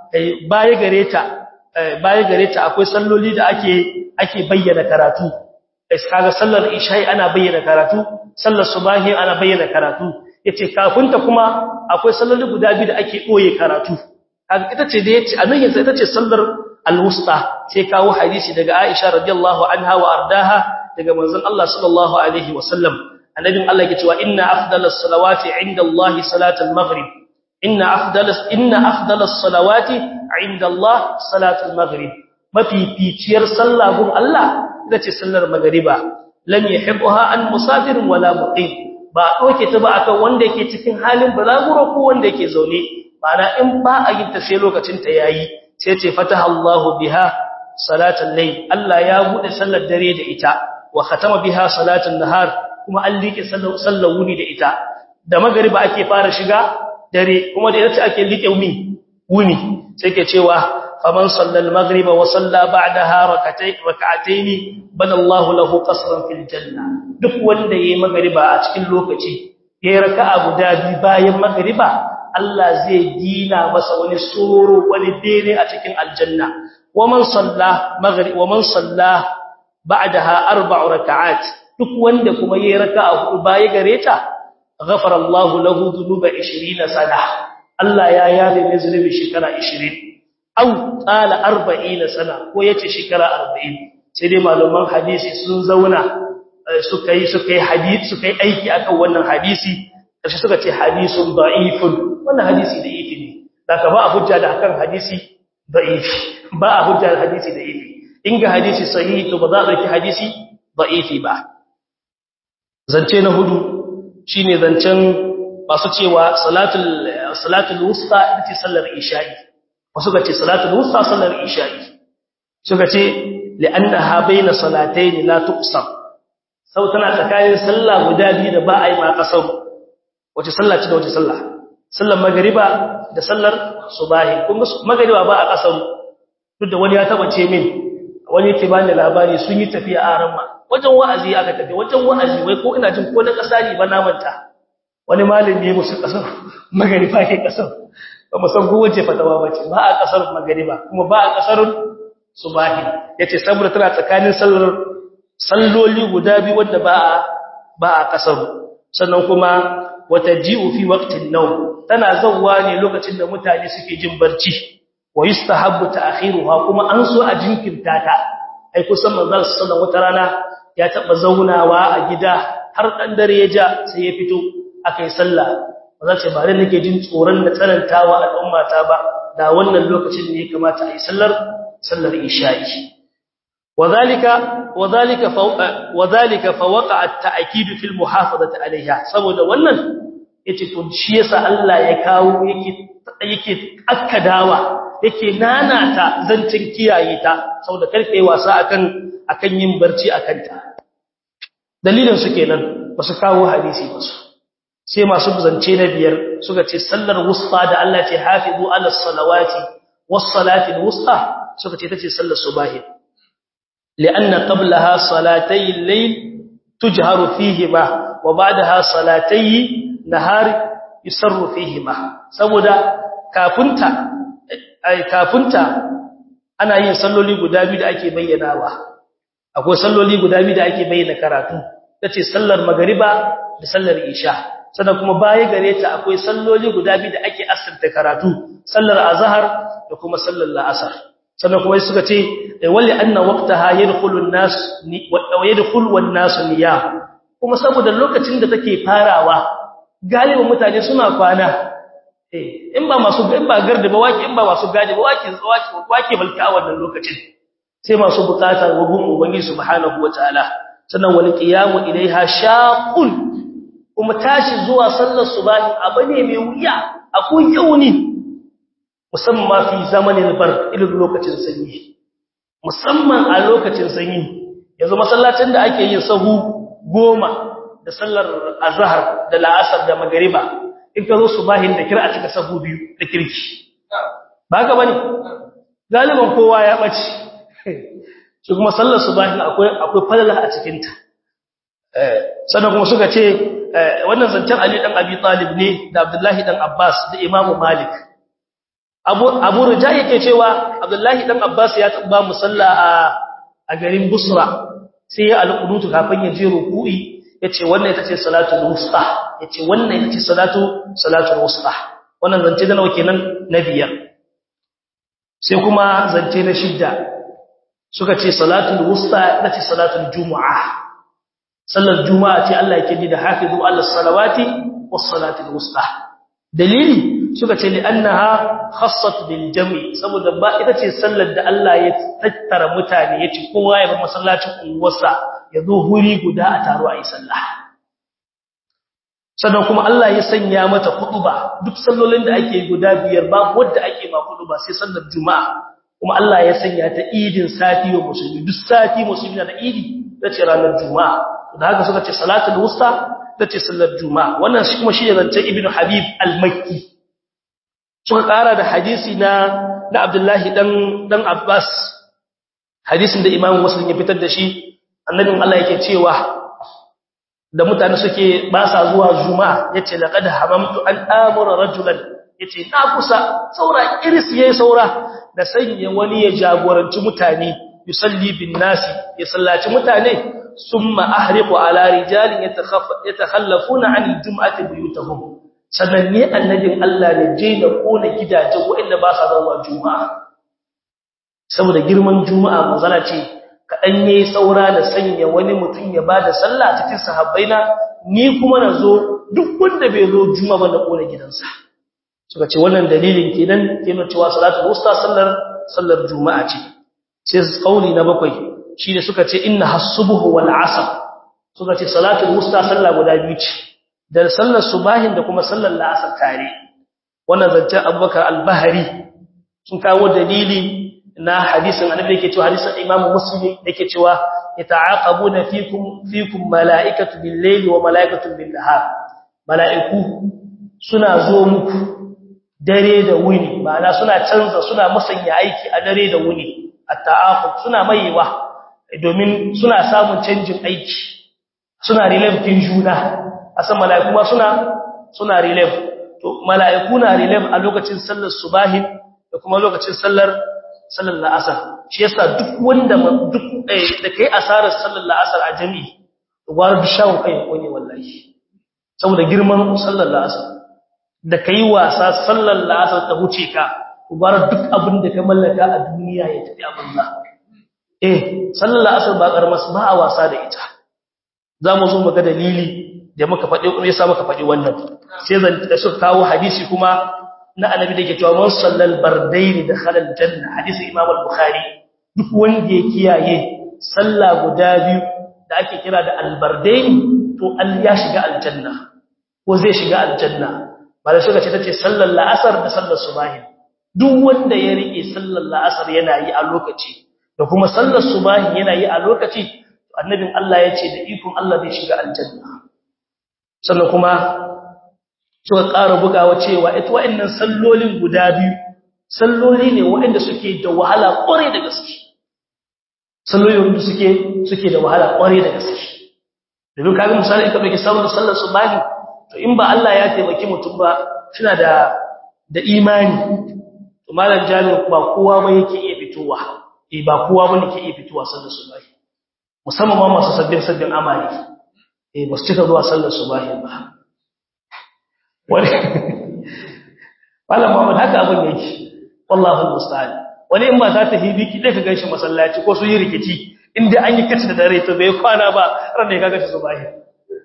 baya gare ta baya gare ta akwai salloli da ake ake bayyana karatu kaga sallar isha'i ana bayyana karatu sallar subahi ana bayyana karatu yace kafin ta kuma akwai salloli guda biyu da ake koye karatu kaga ita ce da yace anan yanzu ita ce sallar al-wusta sai kawo hadisi daga Aisha radiyallahu anha wa ardaha daga manzon Allah sallallahu alaihi wasallam annabin Allah yake cewa inna afdalas salawati inda Allah salatul maghrib inna afdalas inna afdalas salawati inda Allah salatul maghrib mafificiyar sallah gun Allah ita ce sallar magriba lam yahibha an musafir wala muqim ba doke ta ba akan wanda yake cikin halin balaguro ko wanda yake zaune ma'ana in ba a yin ta sai lokacin ta yayi sai ce fataha Allahu biha salatul layl Allah ya bude sallar dare da ita wa khatama biha salatul nahar kuma an liƙe sallar sallar wuni da ita da magriba ake fara shiga dare kuma da ita ake liƙe wuni wuni sai ke cewa faman sallal maghriba wa salla ba'daha rak'atayn rak'atayn bana Allahu lahu qasran fil janna duk wanda yayi magriba a cikin lokaci yayi raka'a guda biyu bayan magriba Allah zai dina masa wani soro wani bene a cikin aljanna waman salla maghrib waman salla ba'daha arba'u rak'at duk wanda kuma yayi raka'a hudu baya gare ta ghafara Allahu lahu dhunuba 20 sana Allah ya yafe mai zunubi shekara 20 au tsala 40 sana ko yace shekara 40 sai dai malaman hadisi sun zauna suka yi suka yi hadisi suka yi aiki akan wannan hadisi kashi suka ce hadisun da'ifun wannan hadisi da ifi ne daga ba a hujja da akan hadisi da'ifi ba a hujja da hadisi da'ifi in ga hadisi sahihi to ba za a dauki hadisi da'ifi ba zance na hudu shine zancen masu cewa salatul salatul wusta ita sallar isha'i wasu ga ce salatul wusta sallar isha'i suka ce li'annaha baina salatayn la tuqsam sau tana tsakanin sallah guda biyu da ba a yi ma kasar wace sallah ce da wace sallah sallar magriba da sallar subahi kun ga magriba ba a kasar duk da wani ya taba ce min wani yake bani labari sun yi tafiya a ramma wajen wa'azi aka tafi wajen wa'azi wai ko ina jin ko na kasa ne ba na manta wani malami ya musu kasar magariba ke kasar ba mu san kowace fatawa ba ce ba a kasar magariba kuma ba a kasar subahi yace saboda tana tsakanin sallar salloli guda biyu wanda ba a ba a kasar sannan kuma wata ji'u fi waqtin nawm tana zawwa ne lokacin da mutane suke jin barci wa yustahabbu ta'khiruha kuma an so a jinkirta ta ai kusan manzon sallallahu wata rana ya taba zaunawa a gida har dan dare ya ja sai ya fito akai sallah ba za ce ba dai nake jin tsoron da tsanantawa al'umma ta ba da wannan lokacin ne ya kamata a yi sallar sallar isha'i وذلك وذلك فوق وذلك فوقع التاكيد في المحافظه عليها saboda wannan yace to shi yasa Allah ya kawo yake yake akkadawa yake nanata zancin kiyaye ta saboda karfe wasa akan akan yin barci akan ta dalilin su kenan basu kawo hadisi ba su sai masu zance na biyar suka ce sallar wusta da Allah ce hafizu ala salawati was salati wusta suka ce tace sallar subahi لأن قبلها صلاتي الليل تجهر فيهما وبعدها صلاتي نهار يسر فيهما saboda kafunta ai kafunta ana yin salloli guda biyu da ake bayyanawa akwai salloli guda biyu da ake bayyana karatu tace sallar magriba da sallar isha sannan kuma baya gare ta akwai salloli guda biyu da ake asirta karatu sallar azhar da kuma sallar la'asar sannan kuma suka ce walli anna waqtaha yadkhulu an-nas wa yadkhulu wan-nas niyam kuma saboda lokacin da take farawa galibin mutane suna kwana eh in ba masu in ba garda ba wake in ba masu gadi ba wake wake wake balka wannan lokacin sai masu bukatar wagun ubangiji subhanahu wataala sannan wal qiyamu ilaiha shaqun kuma tashi zuwa sallar subahi abane mai wuya akwai yauni musamman fi zamanin bar irin lokacin sanyi musamman a lokacin sanyi yanzu masallacin da ake yin sahu goma da sallar azhar da la'asar da magariba in ka zo subahin da kira a cika sahu biyu da kirki ba haka bane galiban kowa ya bace shi kuma sallar subahin akwai akwai falala a cikin ta eh sannan kuma suka ce wannan zancen Ali dan Abi Talib ne da Abdullahi dan Abbas da Imam Malik Abu Abu Rija yake cewa Abdullahi dan Abbas ya taba musalla a a garin Busra sai ya alqunutu kafin ya je ruku'i yace wannan ita ce salatul wusta yace wannan ita ce salatu salatul wusta wannan zance da nawa kenan na biyar sai kuma zance na shidda suka ce salatul wusta ita ce salatul jumu'a sallar juma'a ce Allah yake ni da hafizu ala salawati was salatul wusta dalili suka ce li'annaha khassat bil jam'i saboda ba ita ce sallar da Allah ya tattara mutane yace kowa ya bar masallacin unguwarsa ya zo huri guda a taro a yi sallah sannan kuma Allah ya sanya mata kutuba duk sallolin da ake guda biyar babu wanda ake ba kutuba sai sallar juma'a kuma Allah ya sanya ta idin sati wa musulmi duk sati musulmi na idi tace ranar juma'a da haka suka ce salatul wusta tace sallar juma'a wannan shi kuma shi ne zance ibnu habib al-makki suka kara da hadisi na na abdullahi dan dan abbas hadisin da imamu muslim ya fitar da shi annabin Allah yake cewa da mutane suke ba sa zuwa juma'a yace laqad hamamtu an amura rajulan yace na kusa saura iris yayi saura da sanya wani ya jagoranci mutane yusalli bin nasi ya sallaci mutane summa ahriqu ala rijalin yatakhallafuna an aljum'ati buyutahum sannan ne annabin Allah ne je da kona gidajen waɗanda ba sa zuwa juma'a saboda girman juma'a manzala ce kaɗan ya yi saura da sanya wani mutum ya ba da sallah cikin sahabbaina ni kuma na zo duk wanda bai zo juma ba na ƙona gidansa suka ce wannan dalilin kenan kenan cewa salatu wusta sallar sallar juma'a ce sai kauli na bakwai shine suka ce inna hasubuhu wal asr suka ce salatu wusta sallah guda biyu ce da sallar subahin da kuma sallar la'asar tare wannan zancen abubakar al-bahari sun kawo dalili na hadisin annabi yake cewa hadisin Imam Muslim yake cewa yata'aqabuna fikum fikum mala'ikatu bil-layli wa mala'ikatu bin-nahar mala'iku suna zo muku dare da wuni ma'ana suna canza suna musanya aiki a dare da wuni at-ta'aqub suna maiwa domin suna samun canjin aiki suna relief kin juna asan mala'iku ma suna suna relief to mala'iku na relief a lokacin sallar subahin da kuma lokacin sallar sallar la'asar shi yasa duk wanda duk da kai asarar sallar la'asar a jami'i gwara duk shawon kai wani wallahi saboda girman sallar la'asar da kai wasa sallar la'asar ta huce ka gwara duk abin da ka mallaka a duniya ya tafi a banza eh sallar la'asar ba karamar ba a wasa da ita za mu zo muga dalili da muka faɗi kuma yasa muka faɗi wannan sai zan da suka kawo hadisi kuma na annabi da ke cewa man sallal bardaini da khalal janna hadisi imam al-bukhari duk wanda ya kiyaye sallah guda biyu da ake kira da al-bardaini to al ya shiga aljanna ko zai shiga aljanna bala suka ce tace sallar la'asar da sallar subahi duk wanda ya rike sallar la'asar yana yi a lokaci da kuma sallar subahi yana yi a lokaci annabin Allah ya ce da ikon Allah zai shiga aljanna sannan kuma suka ƙara bugawa cewa ita wa'annan sallolin guda biyu salloli ne waɗanda suke da wahala ƙware da gaske salloli wanda suke suke da wahala ƙware da gaske domin kaga misali ka ɗauki sallar sallar subahi to in ba Allah ya taimaki mutum ba suna da da imani to malam jami'u ba kowa ba yake iya fitowa eh ba kowa bane ke iya fitowa sallar subahi musamman ma masu sabbin sabbin amali eh ba su cika zuwa sallar subahi ba wani wala Muhammad haka abin yake wallahi musta'an wani in ba za ta hibi ki dai ka ganshi masallaci ko su yi rikici inda an yi kace da dare to bai kwana ba ran da ya kaga shi subahi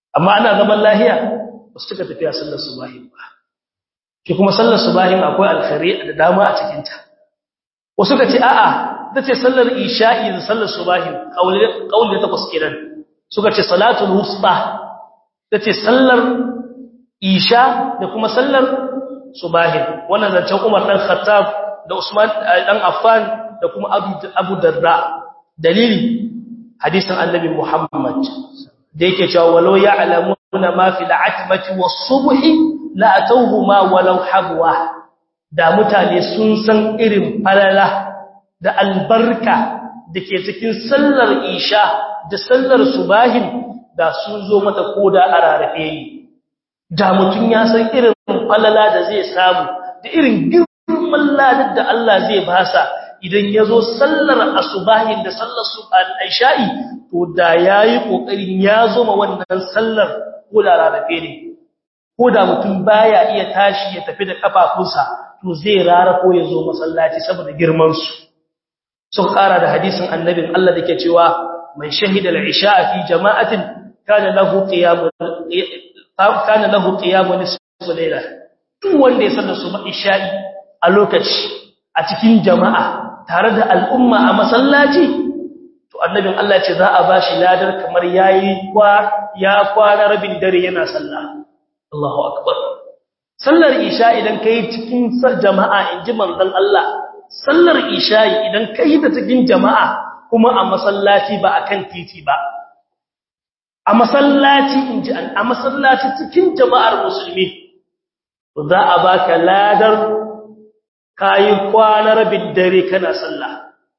amma ana zaman lahiya ba su cika tafiya sallar subahin ba shi kuma sallar subahin akwai alkhari da dama a cikinta wasu ka ce a'a ta ce sallar isha'i da sallar subahin ƙauli da takwas kenan suka ce salatul wusta ta ce sallar isha da kuma sallar subahin wannan zancen umar ɗan khattab da usman ɗan affan da kuma abu darda dalili hadisin annabi muhammad da yake cewa walau ya'lamuna ma fi al'atmati was-subhi la atawhuma walau habwa da mutane sun san irin falala da albarka dake cikin sallar isha da sallar subahin da sun zo mata koda a rarrafe yi da mutun ya san irin falala da zai samu da irin girman ladar da Allah zai basa idan ya zo sallar asubahin da sallar al-isha'i to da yayi kokarin ya zo ma wannan sallar ko da rarrafe ne ko da mutum baya iya tashi ya tafi da kafafunsa to zai rarrafo ya zo masallaci saboda girman su sun kara da hadisin annabin Allah dake cewa man shahida al-isha'a fi jama'atin kana lahu qiyamun kana lahu qiyamun nisfu layla duk wanda ya sallar subha isha'i a lokaci a cikin jama'a tare da al'umma a masallaci to annabin Allah ce za a bashi ladar kamar yayi kwa ya kwana rabin dare yana sallah Allahu akbar sallar isha idan kai cikin jama'a inji manzon Allah sallar isha idan kai da cikin jama'a kuma a masallaci ba akan titi ba a masallaci inji an a masallaci cikin jama'ar musulmi to za a baka ladar kayi kwana rabin dare kana sallah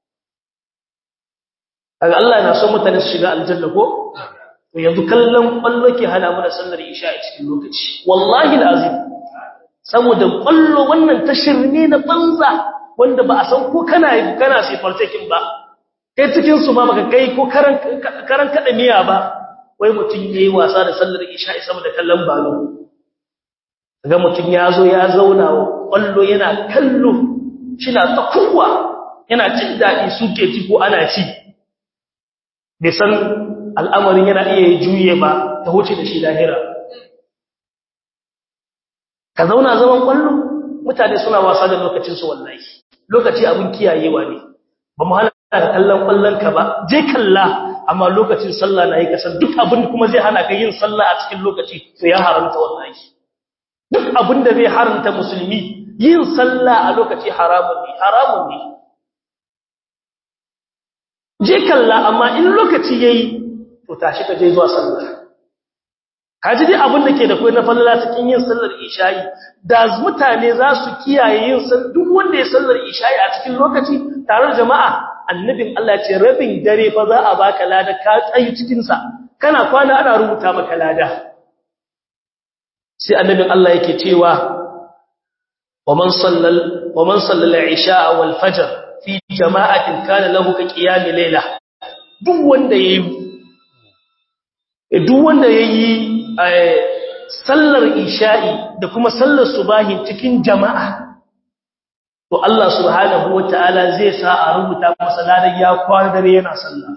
kaga Allah na so mutane su shiga aljanna ko to yanzu kallon kwallo ke hana mu da sallar isha a cikin lokaci wallahi alazim saboda kwallo wannan tashirne na banza wanda ba a san ko kana kana sai fartakin ba kai cikin su ma baka kai ko karan karan kada miya ba wai mutun yayi wasa da sallar isha saboda kallon balo ga mutum ya zo ya zauna kwallo yana kallo shina ta kowa yana jin daɗi suke ci ko ana ci bai san al'amarin yana iya juye ba ta wuce da shi lahira ka zauna zaman kwallo mutane suna wasa da lokacinsu wallahi lokaci abin kiyayewa ne ba mu hana ka kallon kwallon ka ba je kalla amma lokacin sallah na yi kasar duk abin kuma zai hana ka yin sallah a cikin lokaci to ya haramta wallahi duk abin da zai haramta musulmi yin sallah a lokaci haramun ne haramun ne je kalla amma in lokaci yayi to tashi ka je zuwa sallah kaji dai abin da ke da kai na fallala cikin yin sallar isha'i da mutane za su kiyaye yin sallar duk wanda ya sallar isha'i a cikin lokaci tare da jama'a annabin Allah ce rabin dare fa za a baka lada ka tsayi cikin sa kana kwana ana rubuta maka lada sai annabin Allah yake cewa waman sallal waman sallal isha'a wal fajr fi jama'atin kana lahu ka qiyam layla duk wanda yayi duk wanda yayi sallar isha'i da kuma sallar subahin cikin jama'a to Allah subhanahu wataala zai sa a rubuta masa ladan ya kwana dare yana sallah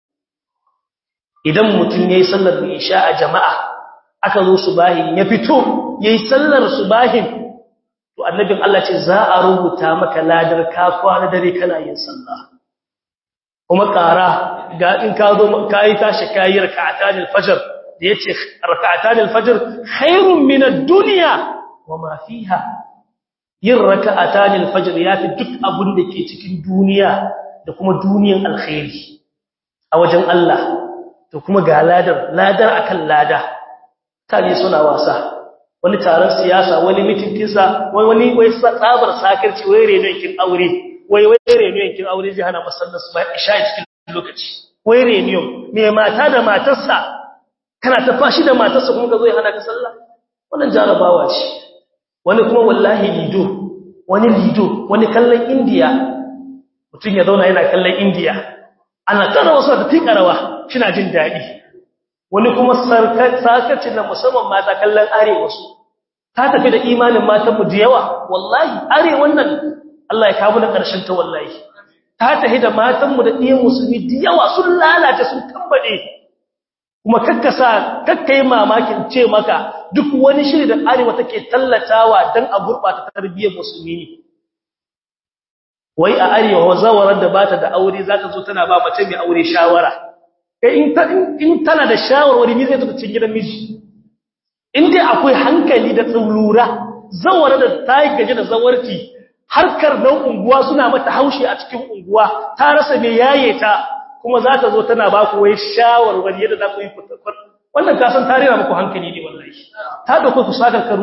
idan mutum yayi sallar isha a jama'a aka zo subahin ya fito yayi sallar subahin to annabin Allah ce za a rubuta maka ladar ka kwana dare kana yin sallah kuma ƙara ga in ka zo kai tashi kai rak'atan al-fajr da yace rak'atan al-fajr khairun min ad-dunya wama fiha yin rak'atan al-fajr yafi duk abun da ke cikin duniya da kuma duniyan alkhairi a wajen Allah to kuma ga ladar ladar akan lada tare suna wasa wani taron siyasa wani mitin kisa wani wani wai tsabar sakarci wai reno yankin aure wai wai reno yankin aure zai hana masallar su ba isha cikin lokaci wai reno me mata da matarsa kana ta fashi da matarsa kuma ka zo ya hana ka sallah wannan jarabawa ce wani kuma wallahi lido wani lido wani kallon indiya mutum ya zauna yana kallon indiya ana tara wasu da tikarawa kina jin daɗi wani kuma sarkacin na musamman mata kallon arewa su ta tafi da imanin matanmu da yawa wallahi arewan nan Allah ya kawo da ƙarshen ta wallahi ta tafi da matanmu da ɗiyan musulmi da yawa sun lalace sun tambaɗe kuma kakkasa kakkai mamakin ce maka duk wani shiri da arewa take tallatawa dan a gurbata tarbiyyar musulmi ne wai a arewa zawarar da bata da aure zaka zo tana ba mace mai aure shawara kai in in tana da shawarwari me zai tafi cikin gidan miji in dai akwai hankali da tsulura zawara da ta yi gaje da zawarci harkar nan unguwa suna mata haushi a cikin unguwa ta rasa me yaye ta kuma za ta zo tana ba ku wai shawarwari yadda za ku yi fitakon wannan kasan ta rera muku hankali ne wallahi ta dauko ku saka karu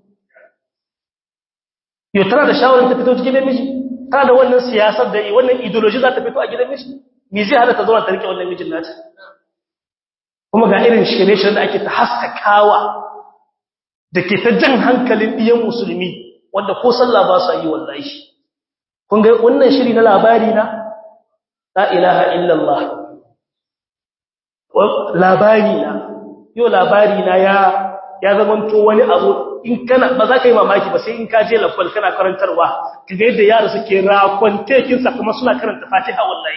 yau tana da shawarar ta fito cikin miji tana da wannan siyasar da wannan ideology za ta fito a gidan miji me zai hada ta zo ta rike wannan mijin nata kuma ga irin shirye-shirye da ake ta haskakawa da ke ta jan hankalin ɗiyan musulmi wanda ko sallah ba sa yi wallahi kun ga wannan shiri na labari na la ilaha illallah labari na yau labari na ya ya zamanto wani abu in kana ba za ka yi mamaki ba sai in ka je lafal kana karantarwa ka ga yadda yara suke rakon tekinsa kuma suna karanta fatiha wallahi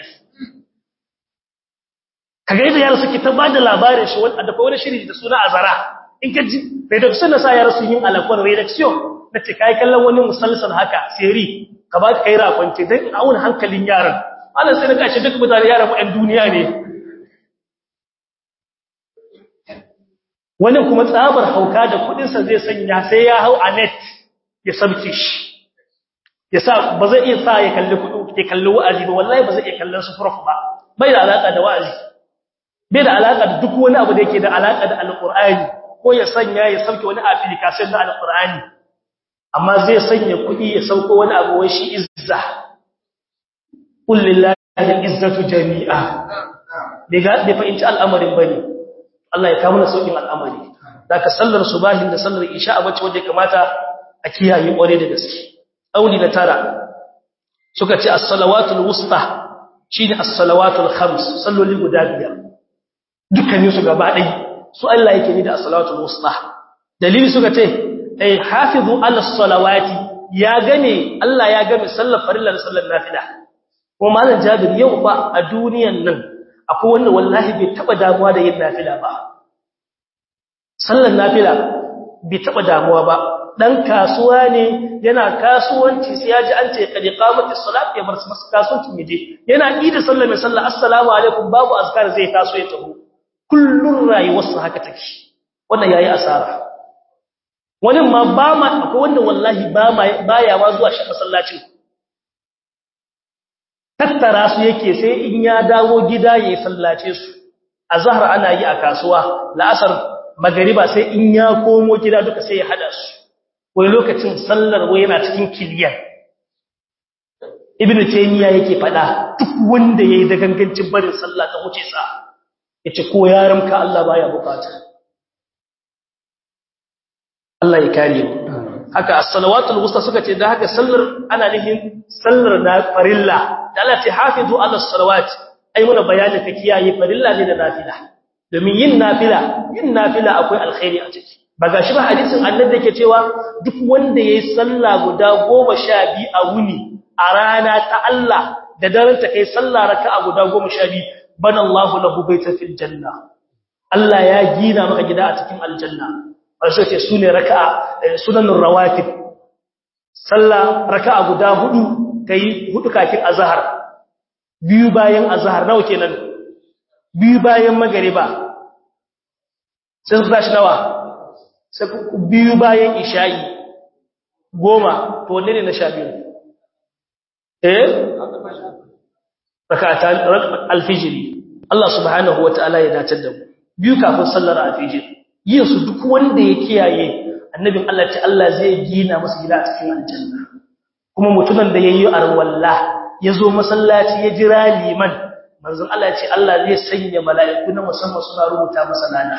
ka ga yadda yara suke ta ba da labarin shi wani dafa wani shiri da suna azara in ka ji redaction na sa yara sun yi alakon redaction na ce ka yi kallon wani musalsal haka seri ka ba ka yi rakon te don auna hankalin yaran ana sai na kashe duk mutane yaran mu 'yan duniya ne wani kuma tsabar hauka da kudinsa zai sanya sai ya hau a net ya sabke shi ya sa ba zai iya sa ya kalli kudi ya kalli wa'azi ba wallahi ba zai iya kallon su prof ba bai da alaka da wa'azi bai da alaka da duk wani abu da yake da alaka da alqur'ani ko ya sanya ya sauke wani application na alqur'ani amma zai sanya kudi ya sauko wani abu wai shi izza qul lillahi al-izzatu jami'a daga da fa'inci al'amarin bane Allah ya kawo mana saukin al'amari da ka sallar subahin da sallar isha a wacce wanda ya kamata a kiyaye kware da gaske auli na tara suka ce as-salawatul wusta shine as-salawatul khams salloli guda biyar dukkanin su gaba ɗaya su Allah yake ni da as-salawatul wusta dalili suka ce ay hafizu ala salawati ya gane Allah ya game sallar farilla da sallar nafila kuma malam Jabir yau ba a duniyan nan akwai wanda wallahi bai taba damuwa da yin nafila ba sallar nafila bai taba damuwa ba dan kasuwa ne yana kasuwanci sai ya ji an ce kadi qamatis salat ya bar masa kasuwanci mije yana yi da sallar mai sallah assalamu alaikum babu azkar zai taso ya taho kullun rayuwarsa haka take wannan yayi asara wani ma ba ma akwai wanda wallahi ba ma baya ma zuwa shi masallacin tattara su yake sai in ya dawo gida ya sallace su a zahar ana yi a kasuwa la'asar magariba sai in ya komo gida duka sai ya hada su wani lokacin sallar wai yana cikin kiliyan ibn taymiya yake fada duk wanda yayi da gangancin barin sallah ta wuce sa yace ko yaran ka Allah baya bukata Allah ya kare mu haka as-salawatul wusta suka ce da haka sallar ana nihin sallar na farilla da Allah ta hafizu ala salawat ai muna bayani ka kiyaye farilla ne da nafila domin yin nafila yin nafila akwai alkhairi a ciki ba gashi ba hadisin annabi yake cewa duk wanda yayi sallah guda 12 a wuni a rana ta Allah da daren ta kai sallah raka'a guda 12 bana Allahu lahu baita fil janna Allah ya gina maka gida a cikin aljanna wasu ce sune raka'a sunanur rawatib sallah raka'a guda hudu kai hudu kafin azhar biyu bayan azhar nawa kenan biyu bayan magriba sai su tashi nawa sai biyu bayan isha'i goma to wanne ne na sha biyu eh rakatan alfijiri Allah subhanahu wataala ya dace da mu biyu kafin sallar alfijiri yin su duk wanda ya kiyaye annabin Allah ta Allah zai gina masa gida a cikin aljanna kuma mutumin da yayi arwalla yazo masallaci ya jira liman manzon Allah ya ce Allah zai sanya mala'iku na musamman suna rubuta masa lana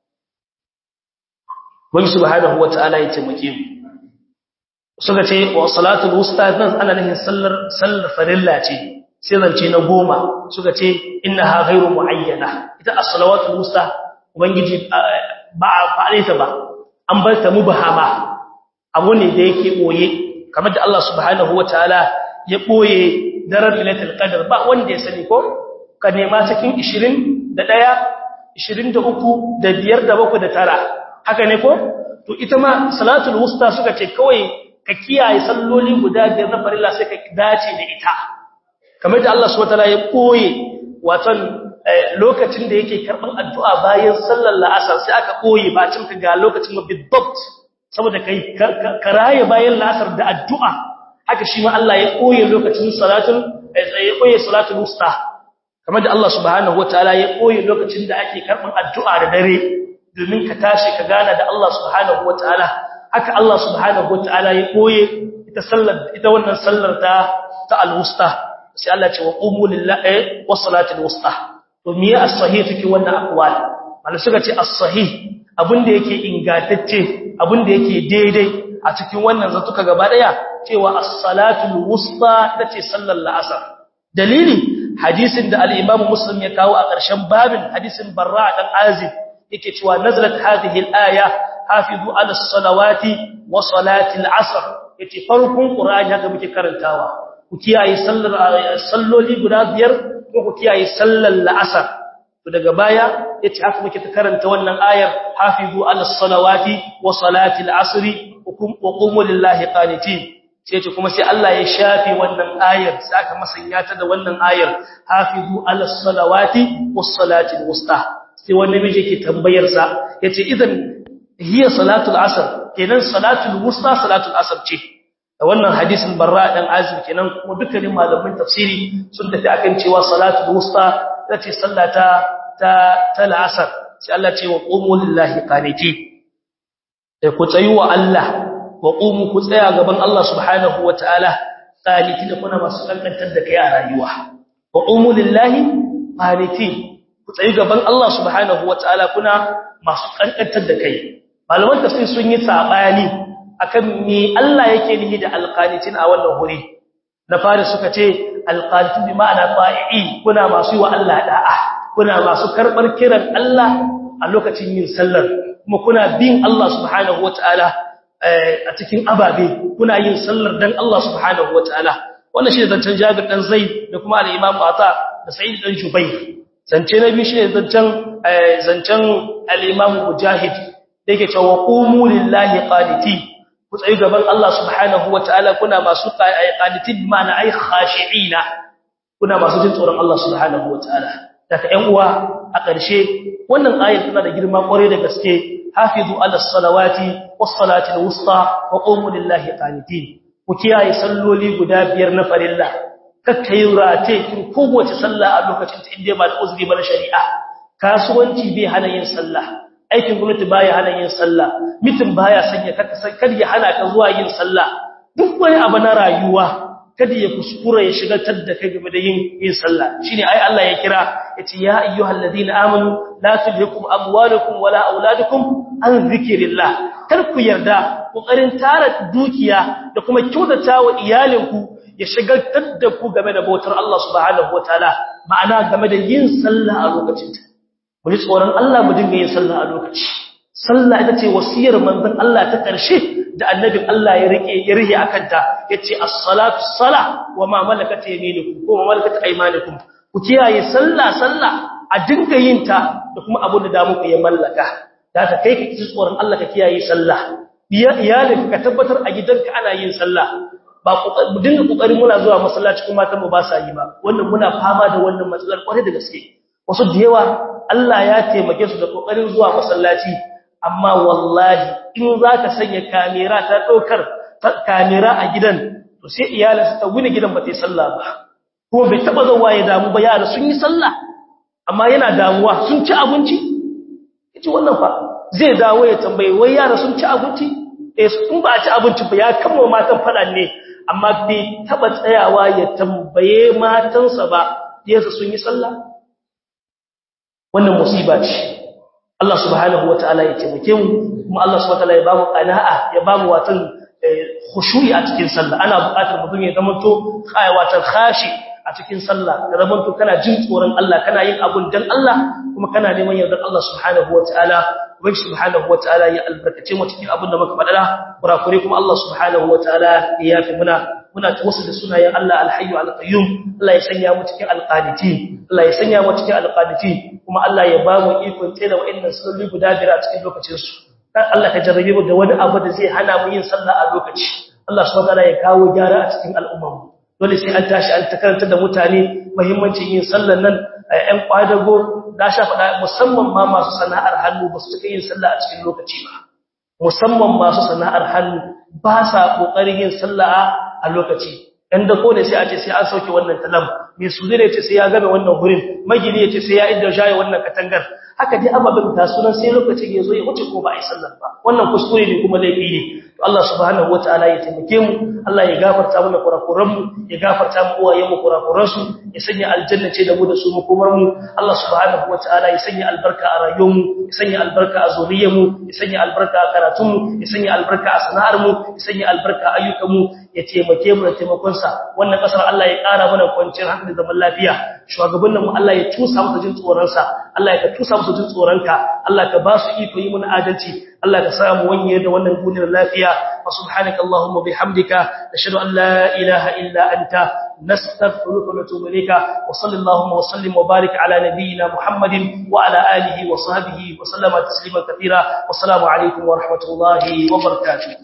wani subhanahu wataala ya taimake mu suka ce wa salatul wusta nan ana nufin sallar sallar farilla ce sai zance na goma suka ce innaha ghairu muayyana ita as-salawatul wusta ubangiji ba a fare ta ba an bar ta mubahama abu ne da yake boye kamar da Allah subhanahu wataala ya boye daren lailatul qadr ba wanda ya sani ko ka nema cikin 21 23 da 5 da 7 da tara haka ne ko to ita ma salatul wusta suka ce kawai ka kiyaye salloli guda biyar na farilla sai ka dace da ita kamar da Allah subhanahu wataala ya koye watan lokacin da yake karban addu'a bayan sallar la'asar sai aka koye ba cin ka ga lokacin bidabt saboda kai karaye bayan la'asar da addu'a haka shi ma Allah ya koye lokacin salatul ya koye salatul wusta kamar da Allah subhanahu wataala ya koye lokacin da ake karban addu'a da dare domin ka tashi ka gana da Allah subhanahu wataala haka Allah subhanahu wataala ya koye ita sallar ita wannan sallar ta ta al-wusta sai Allah ce wa qumu lillahi was salatul wusta to me ya as-sahih cikin wannan aqwal malai suka ce as-sahih abinda yake ingantacce abinda yake daidai a cikin wannan zatuka gaba daya cewa as-salatul wusta tace sallar la'asar dalili hadisin da al-imam muslim ya kawo a ƙarshen babin hadisin barra dan azib yake cewa nazalat hadhihi al-aya hafizu ala as-salawati wa salati al-asr yace farkon qur'ani haka muke karantawa ku kiyaye sallar salloli guda biyar ko ku kiyaye sallar la'asar to daga baya yace haka muke ta karanta wannan ayar hafizu ala as-salawati wa salati al-asr wa qumu lillahi qanitin sai ce kuma sai Allah ya shafe wannan ayar sai aka masanya ta da wannan ayar hafizu ala as-salawati was salati al-wusta sai wani miji ke tambayar sa yace idan hiya salatul asr kenan salatul wusta salatul asr ce da wannan hadisin barra dan azib kenan kuma dukkanin malaman tafsiri sun tafi akan cewa salatul wusta tace sallata ta ta al'asr sai Allah ce wa qumu lillahi qaniti sai ku tsayu wa Allah wa qumu ku tsaya gaban Allah subhanahu wataala qaniti da kuna masu kankantar da kai a rayuwa wa qumu lillahi qaniti ku tsayi gaban Allah subhanahu wataala kuna masu kankantar da kai malaman tafsir sun yi sabani akan me Allah yake nihi da alqanitin a wannan huri na fari suka ce alqanitin bi ma'ana ta'i kuna masu yi wa Allah da'a kuna masu karbar kiran Allah a lokacin yin sallar kuma kuna bin Allah subhanahu wataala a cikin ababe kuna yin sallar dan Allah subhanahu wataala wannan shi ne zancen Jabir dan Zaid da kuma al-Imam Ata da Sa'id dan Jubayr zance na biyu shi ne zancen zancen al-Imam Mujahid da yake cewa qumu lillahi qaniti ku tsayi gaban Allah subhanahu wataala kuna masu qaniti ma'ana ai khashi'ina kuna masu jin tsoron Allah subhanahu wataala daga ƴan uwa a ƙarshe wannan ayar tana da girma ƙwarai da gaske hafizu ala salawati was salati al-wusta wa qumu lillahi qanitin ku kiyaye salloli guda biyar na farilla kakkai rate kin kowace sallah a lokacin ta inda ba da uzuri ba na shari'a kasuwanci bai hana yin sallah aikin gwamnati baya hana yin sallah mitin baya sanya kar ya hana ka zuwa yin sallah duk wani abu na rayuwa kada ya kuskura ya shigaltar da kai game da yin yin sallah shine ai Allah ya kira yace ya ayyuhal ladina amanu la tulhikum amwalukum wala auladukum an zikrillah kar ku yarda kokarin tara dukiya da kuma kyautata wa iyalinku ya shigaltar da ku game da bautar Allah subhanahu wataala ma'ana game da yin sallah a lokacin ta mu ji tsoron Allah mu dinga yin sallah a lokaci sallah ita ce wasiyar manzon Allah ta ƙarshe da annabin Allah ya rike ya rihe akanta yace as-salatu sala wa ma malakat yaminukum ko ma malakat aymanukum ku kiyaye sallah sallah a dinga yin ta da kuma abin da da muku ya mallaka da ta kai ka ji tsoron Allah ka kiyaye sallah biya iyalin ka tabbatar a gidanka ana yin sallah ba mu dinga kokarin muna zuwa masallaci kuma matan mu ba sa yi ba wannan muna fama da wannan matsalar kware da gaske wasu da yawa Allah ya taimake su da kokarin zuwa masallaci amma wallahi in zaka sanya kamera ta daukar kamera a gidan to sai iyalinsa ta wuni gidan ba ta yi sallah ba kuma bai taba zuwa ya damu ba yara sun yi sallah amma yana damuwa sun ci abinci yace wannan fa zai dawo ya tambaye wai yara sun ci abinci eh sun ba ci abinci ba ya kama matan fadan ne amma bai taba tsayawa ya tambaye matansa ba yasa sun yi sallah wannan musiba ce Allah subhanahu wataala ya taimake mu kuma Allah subhanahu wataala ya ba mu qana'a ya ba mu watan khushu'i a cikin sallah ana buƙatar mutum ya zama to kai watan khashi a cikin sallah ka zama to kana jin tsoron Allah kana yin abun dan Allah kuma kana neman yardar Allah subhanahu wataala ubangi subhanahu wataala ya albarkace mu cikin abun da muka faɗa kurakure kuma Allah subhanahu wataala ya yafi muna muna tawassul da sunayen Allah al-hayyu al-qayyum Allah ya sanya mu cikin al-qanitin Allah ya sanya mu cikin al-qanitin kuma Allah ya ba mu ikon tsira wa'annan salloli guda biyar a cikin lokacin su dan Allah ka jarrabe mu da wani abu da zai hana mu yin sallah a lokaci Allah subhanahu wataala ya kawo gyara a cikin al'umma dole sai an tashi an takaranta da mutane muhimmancin yin sallar nan ƴan kwadago da sha faɗa musamman ma masu sana'ar hannu ba su cika yin sallah a cikin lokaci ba musamman masu sana'ar hannu ba sa kokarin yin sallah a lokaci dan da ko ne sai a ce sai an sauke wannan talam mai suje ne ce sai ya game wannan hurin magini ya ce sai ya idda shaye wannan katangar haka dai ababen ta sunan sai lokacin ya zo ya wuce ko ba a yi sallar ba wannan kuskure ne kuma laifi ne to Allah subhanahu wataala ya taimake mu Allah ya gafarta mana kurakuran mu ya gafarta mu uwayen mu kurakuran su ya sanya aljanna ce da mu da su mu komar mu Allah subhanahu wataala ya sanya albarka a rayuwar mu ya sanya albarka a zuriyar mu ya sanya albarka a karatun mu ya sanya albarka a sana'ar mu ya sanya albarka a ayyukan mu ya taimake mu da taimakon sa wannan kasar Allah ya ƙara mana kwanciyar hankali da zaman lafiya shugabannin mu Allah ya tusa musu jin tsoron sa Allah ya tusa musu jin tsoron ka Allah ka ba su iko yi mana adalci Allah ka sa mu wanye da wannan duniyar lafiya wa subhanaka allahumma bihamdika nashhadu an la ilaha illa anta nastaghfiruka wa natubu ilayka wa sallallahu wa sallim wa barik ala nabiyyina muhammadin wa ala alihi wa sahbihi wa sallama taslima katira wa assalamu alaikum wa rahmatullahi wa barakatuh